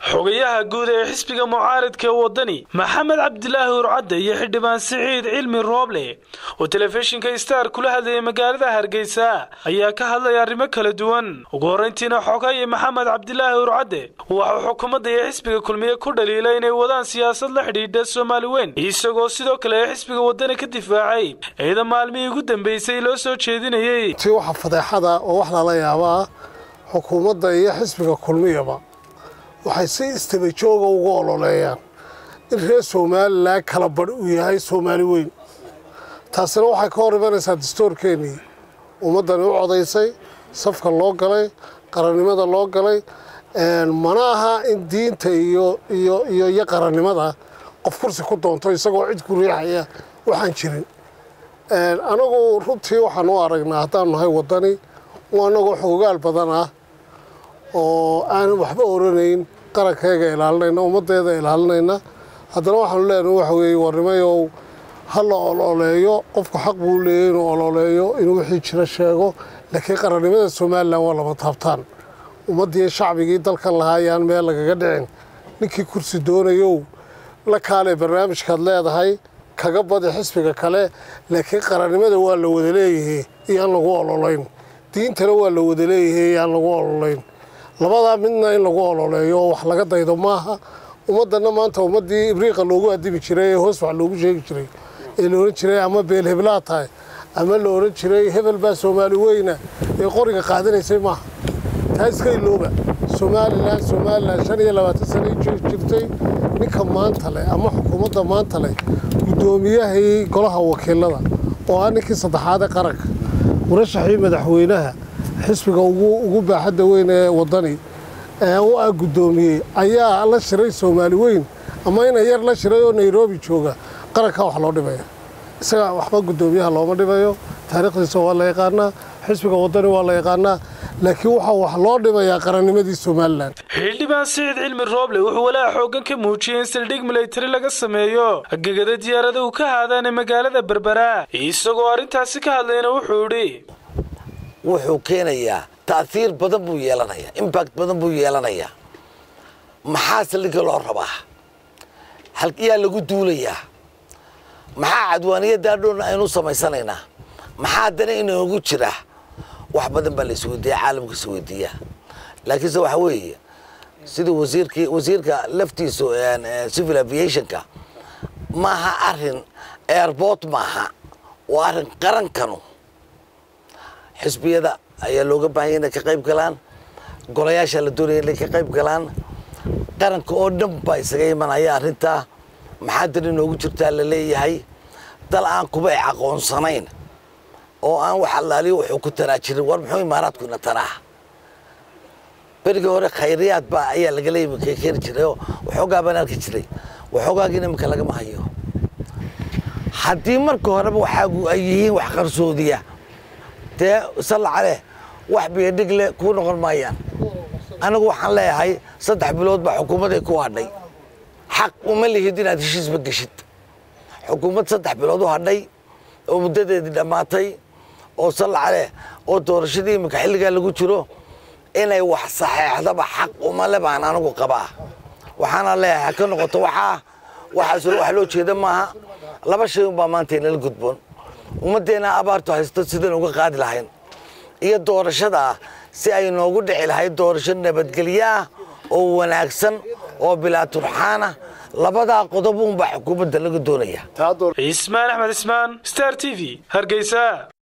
xogayaha guud ee xisbiga mucaaridka ee waddani maxamed cabdilaahi urcadde iyo xildhibaan siciid cilmi rooble oo telefishinka star kula hadlayay magaalada hargeysa ayaa ka hadlaya arrimo kala duwan ugu horrayntiina xogaye maxamed cabdilaahi urcadde waxuu xukuumadda iyo xisbiga kulmiye ku dhaliilay inay wadaan siyaasad la xidhiidha soomaali weyn isagoo sidoo kale xisbiga waddani ka difaacay ciidan maalmihii ugu dambeysay loo soo jeedinayey ti waxa fadeexada oo wax lala yaabaa xukuumadda iyo xisbiga kulmiyaba waxay si istabajooga ugu ololeeyaan in reer somalilan kala badh uu yahay soomaali weyn taasina waxay ka hor imanaysaa dastoorkeennii ummaddani u codaysay safka loo galay qarannimada loo galay mana aha in diinta iyo iyo iyo iyo qarannimada qof kursi ku doonto isagoo cid ku riixaya waxaan jirin anagu runtii waxaan u aragnaa haddaanu nahay waddani anagoo xoogaal badan ah oo aanan waxba oranayn qarankeega ilaalinayna ummaddeeda ilaalinayna haddana waxaanu leenahay waxa weeye warnimayow ha la ololeeyo qofku xaq buu leeyay inuu ololeeyo inuu wixii jira sheego laakiin qarannimada somalilan waa lama taabtaan ummaddii shacbigii dalkan lahaa ayaan meel lagaga dhicin ninkii kursi doonayow la kaalee barnaamijkaad leedahay kaga badi xisbiga kale laakiin qarannimada waa la wada leeyahay iyaan lagu ololayn diintana waa la wada leeyahay iyaan lagu ololayn labadaa midna in lagu ololeeyo oo wax laga daydo maaha ummaddanna maanta ummaddii ibriiqa loogu adibi jiray ee hoos wax loogu sheegi jiray ee la odhan jiray ama beel heblaa tahay ama la odhan jiray hebel baa soomaali weyna ee qoriga qaadanaysay maaha taa iska ilooba somalilan somalilan shan iyo labaatan sanay jirtay ninka maanta leh ama xukuumadda maanta leh guddoomiyahii golaha wakiilada oo ah ninkii saddexaad ee qaranka murashaxii madaxweynaha xisbiga ugu baaxadda weyn ee waddani u ah guddoomiyey ayaa la shiray soomaali weyn ama ina yar la shiray oo nairobi jooga qarankaa wax loo dhibaya isaga waxba guddoomiyaha looma dhibayo taariikhdiisa waa la yaqaanaa xisbiga waddani waa la yaqaanaa laakiin waxaa wax loo dhibayaa qarannimadii somalilan xildhibaan siciid cilmi rooble wuxuu walaa xooggan ka muujiyey in saldhig milatari laga sameeyo gegada diyaarada uu ka haadaana magaalada berbera isagoo arrintaasi ka hadlayna wuxuu idhi wuxuu keenayaa ta'hiir badan buu yeelanayaa imbact badan buu yeelanayaa maxaa saldhigga loo rabaa halyaa lagu duulayaa maxaa cadwaaniyaddaa dhoonna aynu samaysanaynaa maxaa dana inoogu jira wax badan baa la isweydiiya caalamka isweydiiyaa laakiinse waxa weeye sidii wasiirkii wasiirka laftiisu civil aviationka maaha arin airport maaha waa arrin qarankanu xisbiyada ayaa looga baahanya inay ka qayb galaan golayaashaa la doonaya inay ka qayb galaan qaranka oo dhan baa isaga imanaya arrintaa maxaa dan inoogu jirtaa la leeyahay dal aan kuba ay aqoonsanayn oo aan wax allaaliyo wuxuu ku taraa jirin war muxuu imaaraadku ina taraa berigii hore khayriyaad baa ayaa lagala yimi keeni jiray oo waxoogaa baan arki jiray waxoogaagiina iminka lagama hayo haddii marka horeba waxaagu ay yihiin wax qarsoodiya dee sallacaleh wax biyadhig leh kuu noqon maayaan anigu waxaan leeyahay saddex bilood baa xukuumaday ku hadhay xaq uma lihid inaad heshiisba geshid xukuumad saddex bilood u hadhay oo muddadeedii dhammaatay oo sallacaleh oo doorashadii iminka xilligaa lagu jiro inay wax saxeexdaba xaq umale baan anigu qabaa waxaana leeyahay ha ka noqoto waxaa waxaas wax loo jeeda maaha laba shay unbaa maanta inala gudboon ummaddeena abaartu haysto sidaan uga qaadi lahayn iyo doorashadaa si ay noogu dhici lahayd doorasho nabadgelyo ah oo wanaagsan oo bilaa turxaana labadaa qodob uunbaa xukuumadda laga doonaya cismaan axmed cismaan star t v hargeysa